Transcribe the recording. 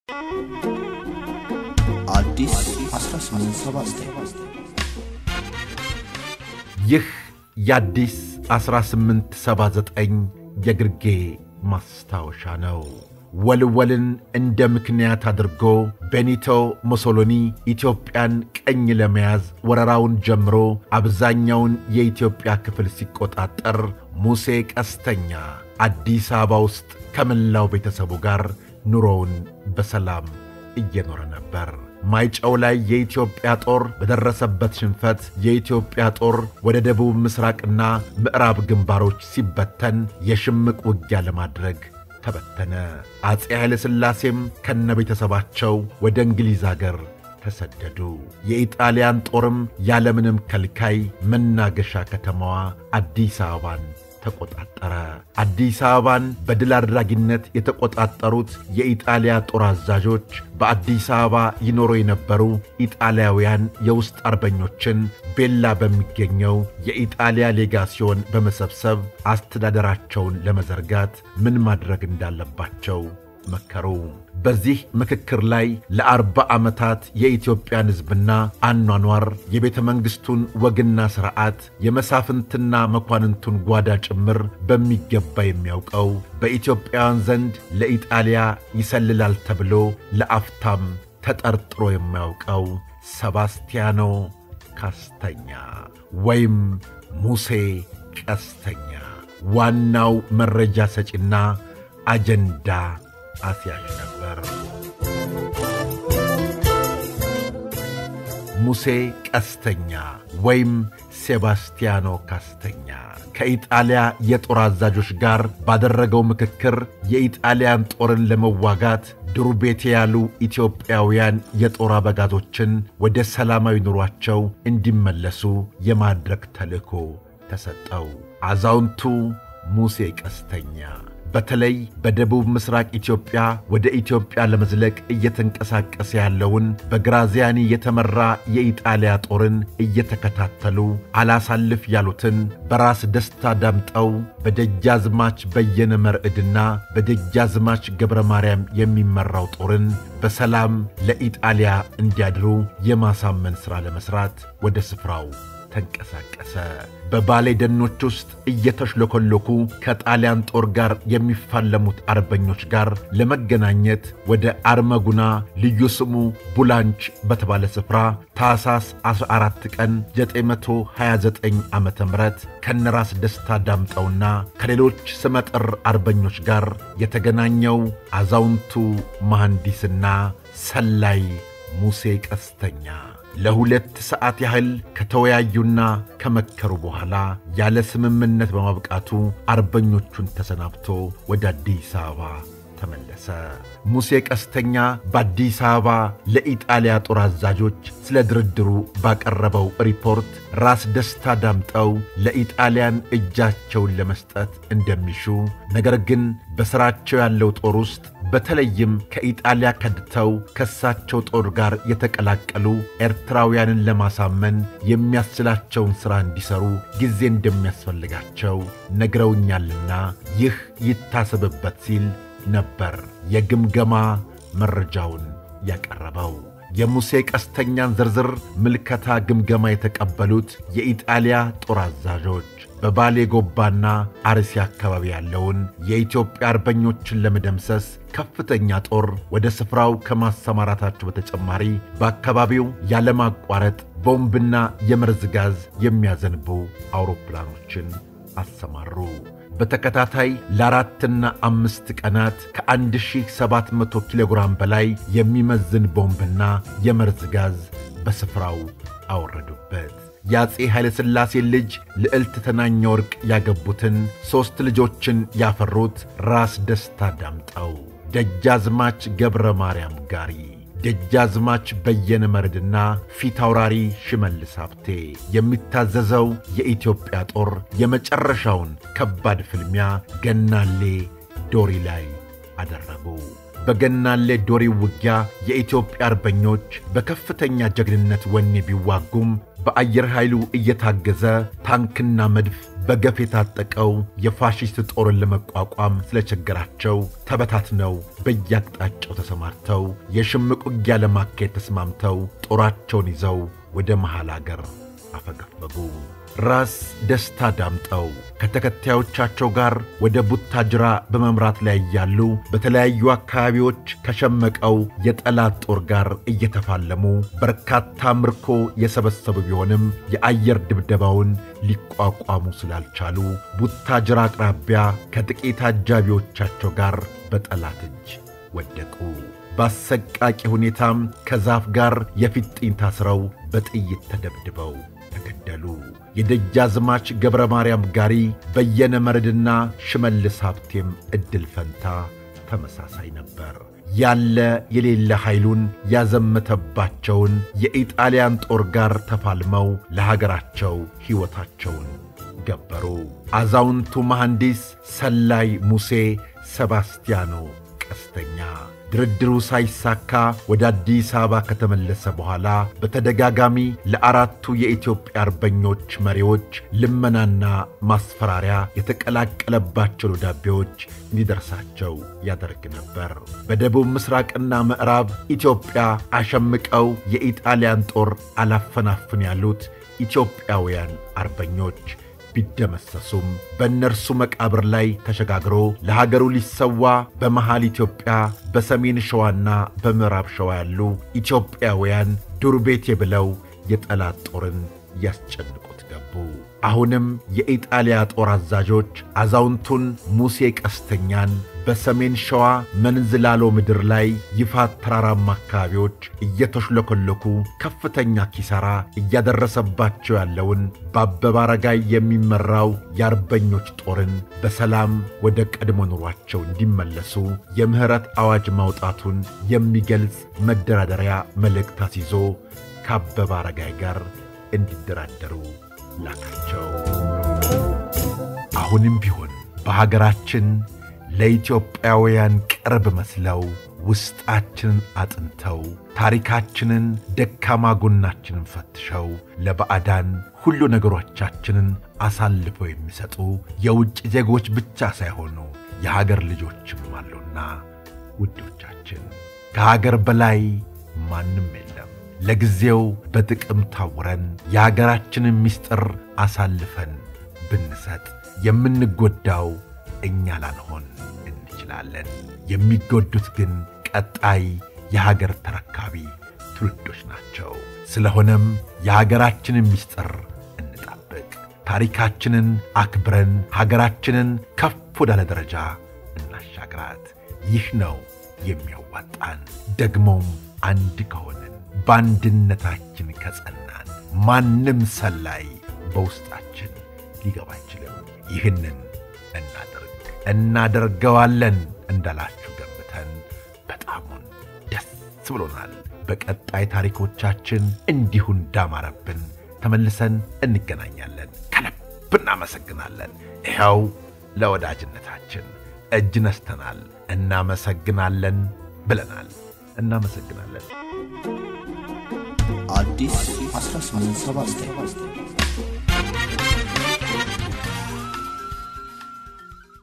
አዲስ 1879 ይህ የአዲስ 1879 የግርጌ ማስታወሻ ነው። ወልወልን እንደ ምክንያት አድርጎ ቤኒቶ ሙሶሎኒ ኢትዮጵያን ቀኝ ለመያዝ ወረራውን ጀምሮ አብዛኛውን የኢትዮጵያ ክፍል ሲቆጣጠር ሙሴ ቀስተኛ አዲስ አበባ ውስጥ ከመላው ቤተሰቡ ጋር ኑሮውን በሰላም እየኖረ ነበር። ማይጨው ላይ የኢትዮጵያ ጦር በደረሰበት ሽንፈት የኢትዮጵያ ጦር ወደ ደቡብ ምስራቅና ምዕራብ ግንባሮች ሲበተን የሽምቅ ውጊያ ለማድረግ ተበተነ። አፄ ኃይለ ሥላሴም ከነ ቤተሰባቸው ወደ እንግሊዝ አገር ተሰደዱ። የኢጣሊያን ጦርም ያለምንም ከልካይ መናገሻ ከተማዋ አዲስ አበባን ተቆጣጠረ። አዲስ አበባን በድል አድራጊነት የተቆጣጠሩት የኢጣሊያ ጦር አዛዦች በአዲስ አበባ ይኖሩ የነበሩ ኢጣሊያውያን የውስጥ አርበኞችን ቤላ በሚገኘው የኢጣሊያ ሌጋሲዮን በመሰብሰብ አስተዳደራቸውን ለመዘርጋት ምን ማድረግ እንዳለባቸው መከሩ። በዚህ ምክክር ላይ ለአርባ ዓመታት የኢትዮጵያን ሕዝብና አኗኗር የቤተ መንግሥቱን ወግና ሥርዓት የመሳፍንትና መኳንንቱን ጓዳ ጭምር በሚገባ የሚያውቀው በኢትዮጵያውያን ዘንድ ለኢጣሊያ ይሰልላል ተብሎ ለአፍታም ተጠርጥሮ የማያውቀው ሰባስቲያኖ ካስተኛ ወይም ሙሴ ቀስተኛ ዋናው መረጃ ሰጪና አጀንዳ አስያዥ ነበር። ሙሴ ቀስተኛ ወይም ሴባስቲያኖ ካስተኛ ከኢጣሊያ የጦር አዛዦች ጋር ባደረገው ምክክር የኢጣሊያን ጦርን ለመዋጋት ዱር ቤቴ ያሉ ኢትዮጵያውያን የጦር አበጋዞችን ወደ ሰላማዊ ኑሯቸው እንዲመለሱ የማድረግ ተልእኮ ተሰጠው። አዛውንቱ ሙሴ ቀስተኛ በተለይ በደቡብ ምስራቅ ኢትዮጵያ ወደ ኢትዮጵያ ለመዝለቅ እየተንቀሳቀሰ ያለውን በግራዚያኒ የተመራ የኢጣሊያ ጦርን እየተከታተሉ አላሳልፍ ያሉትን በራስ ደስታ ዳምጠው በደጃዝማች በየነ መርዕድና በደጃዝማች ገብረ ማርያም የሚመራው ጦርን በሰላም ለኢጣሊያ እንዲያድሩ የማሳመን ሥራ ለመሥራት ወደ ስፍራው ተንቀሳቀሰ። በባሌ ደኖች ውስጥ እየተሽለኮለኩ ከጣሊያን ጦር ጋር የሚፋለሙት አርበኞች ጋር ለመገናኘት ወደ አርመጉና ልዩ ስሙ ቡላንች በተባለ ስፍራ ታኅሳስ 14 ቀን 929 ዓ ም ከነራስ ደስታ ዳምጠውና ከሌሎች ስመጥር አርበኞች ጋር የተገናኘው አዛውንቱ መሐንዲስና ሰላይ ሙሴ ቀስተኛ ለሁለት ሰዓት ያህል ከተወያዩና ከመከሩ በኋላ ያለ ስምምነት በማብቃቱ አርበኞቹን ተሰናብቶ ወደ አዲስ አበባ ተመለሰ። ሙሴ ቀስተኛ በአዲስ አበባ ለኢጣሊያ ጦር አዛዦች ስለ ድርድሩ ባቀረበው ሪፖርት ራስ ደስታ ዳምጠው ለኢጣሊያን እጃቸውን ለመስጠት እንደሚሹ ነገር ግን በሥራቸው ያለው ጦር ውስጥ በተለይም ከኢጣሊያ ከድተው ከእሳቸው ጦር ጋር የተቀላቀሉ ኤርትራውያንን ለማሳመን የሚያስችላቸውን ሥራ እንዲሠሩ ጊዜ እንደሚያስፈልጋቸው ነግረውኛልና ይህ ይታሰብበት ሲል ነበር የግምገማ መረጃውን ያቀረበው። የሙሴ ቀስተኛን ዝርዝር ምልከታ ግምገማ የተቀበሉት የኢጣሊያ ጦር አዛዦች በባሌ ጎባና አርሲ አካባቢ ያለውን የኢትዮጵያ አርበኞችን ለመደምሰስ ከፍተኛ ጦር ወደ ስፍራው ከማሰማራታቸው በተጨማሪ በአካባቢው ያለማቋረጥ ቦምብና የመርዝ ጋዝ የሚያዘንቡ አውሮፕላኖችን አሰማሩ። በተከታታይ ለአራትና አምስት ቀናት ከ1700 ኪሎ ግራም በላይ የሚመዝን ቦምብና የመርዝ ጋዝ በስፍራው አወረዱበት። የአፄ ኃይለሥላሴ ልጅ ልዕልት ተናኘ ወርቅ ያገቡትን ሦስት ልጆችን ያፈሩት ራስ ደስታ ዳምጠው፣ ደጃዝማች ገብረ ማርያም ጋሪ፣ ደጃዝማች በየነ መርድና ፊት አውራሪ ሽመልስ ሀብቴ የሚታዘዘው የኢትዮጵያ ጦር የመጨረሻውን ከባድ ፍልሚያ ገናሌ ዶሪ ላይ አደረጉ። በገናሌ ዶሪ ውጊያ የኢትዮጵያ አርበኞች በከፍተኛ ጀግንነት ወኔ ቢዋጉም በአየር ኃይሉ እየታገዘ ታንክና መድፍ በገፍ የታጠቀው የፋሽስት ጦርን ለመቋቋም ስለቸገራቸው ተበታትነው በየአቅጣጫው ተሰማርተው የሽምቅ ውጊያ ለማካሄድ ተስማምተው ጦራቸውን ይዘው ወደ መሃል አገር አፈገፈጉ። ራስ ደስታ ዳምጠው ከተከታዮቻቸው ጋር ወደ ቡታጅራ በመምራት ላይ እያሉ በተለያዩ አካባቢዎች ከሸመቀው የጠላት ጦር ጋር እየተፋለሙ በርካታ ምርኮ የሰበሰቡ ቢሆንም የአየር ድብደባውን ሊቋቋሙ ስላልቻሉ ቡታጅራ አቅራቢያ ከጥቂት አጃቢዎቻቸው ጋር በጠላት እጅ ወደቁ። በአሰቃቂ ሁኔታም ከዛፍ ጋር የፊጥኝ ታስረው በጥይት ተደብድበው ተገደሉ። የደጃዝማች ገብረ ማርያም ጋሪ በየነ መርድና ሽመልስ ሀብቴም ዕድል ፈንታ ተመሳሳይ ነበር። ያለ የሌለ ኃይሉን ያዘመተባቸውን የኢጣሊያን ጦር ጋር ተፋልመው ለሀገራቸው ሕይወታቸውን ገበሩ። አዛውንቱ መሐንዲስ ሰላይ ሙሴ ሰባስቲያኖ ቀስተኛ ድርድሩ ሳይሳካ ወደ አዲስ አበባ ከተመለሰ በኋላ በተደጋጋሚ ለአራቱ የኢትዮጵያ አርበኞች መሪዎች ልመናና ማስፈራሪያ የተቀላቀለባቸው ደብዳቤዎች እንዲደርሳቸው ያደርግ ነበር። በደቡብ ምስራቅና ምዕራብ ኢትዮጵያ አሸምቀው የኢጣሊያን ጦር አላፈናፍን ያሉት ኢትዮጵያውያን አርበኞች ቢደመሰሱም በእነርሱ መቃብር ላይ ተሸጋግሮ ለሀገሩ ሊሰዋ በመሃል ኢትዮጵያ በሰሜን ሸዋና በምዕራብ ሸዋ ያሉ ኢትዮጵያውያን ዱር ቤቴ ብለው የጠላት ጦርን ያስጨንቁት ገቡ። አሁንም የኢጣሊያ ጦር አዛዦች አዛውንቱን ሙሴ ቀስተኛን በሰሜን ሸዋ መንዝላሎ ምድር ላይ ይፋት ተራራማ አካባቢዎች እየተሽለኮለኩ ከፍተኛ ኪሳራ እያደረሰባቸው ያለውን በአበበ አረጋይ የሚመራው የአርበኞች ጦርን በሰላም ወደ ቀድሞ ኑሯቸው እንዲመለሱ የምሕረት አዋጅ ማውጣቱን የሚገልጽ መደራደሪያ መልእክት አስይዞ ከአበበ አረጋይ ጋር እንዲደራደሩ ላካቸው። አሁንም ቢሆን በሀገራችን ለኢትዮጵያውያን ቅርብ መስለው ውስጣችንን አጥንተው ታሪካችንን፣ ደካማ ጎናችንን ፈትሸው ለባዕዳን ሁሉ ነገሮቻችንን አሳልፈው የሚሰጡ የውጭ ዜጎች ብቻ ሳይሆኑ የሀገር ልጆችም አሉና ውዶቻችን ከሀገር በላይ ማንም የለም። ለጊዜው በጥቅም ታውረን የሀገራችንን ምስጢር አሳልፈን ብንሰጥ የምንጎዳው እኛ ላንሆን እንችላለን። የሚጎዱት ግን ቀጣይ የሀገር ተረካቢ ትውልዶች ናቸው። ስለሆነም የሀገራችንን ምስጢር እንጠብቅ፣ ታሪካችንን አክብረን ሀገራችንን ከፍ ወዳለ ደረጃ እናሻግራት። ይህ ነው የሚያዋጣን። ደግሞም አንድ ከሆንን በአንድነታችን ከጸናን ማንም ሰላይ በውስጣችን ሊገባ አይችልም። ይህንን እናደርግ እናደርገዋለን እንዳላችሁ ገምተን በጣሙን ደስ ብሎናል። በቀጣይ ታሪኮቻችን እንዲሁ እንዳማረብን ተመልሰን እንገናኛለን። ከልብ እናመሰግናለን። ይኸው ለወዳጅነታችን እጅ ነስተናል። እናመሰግናለን ብለናል። እናመሰግናለን። አዲስ 1879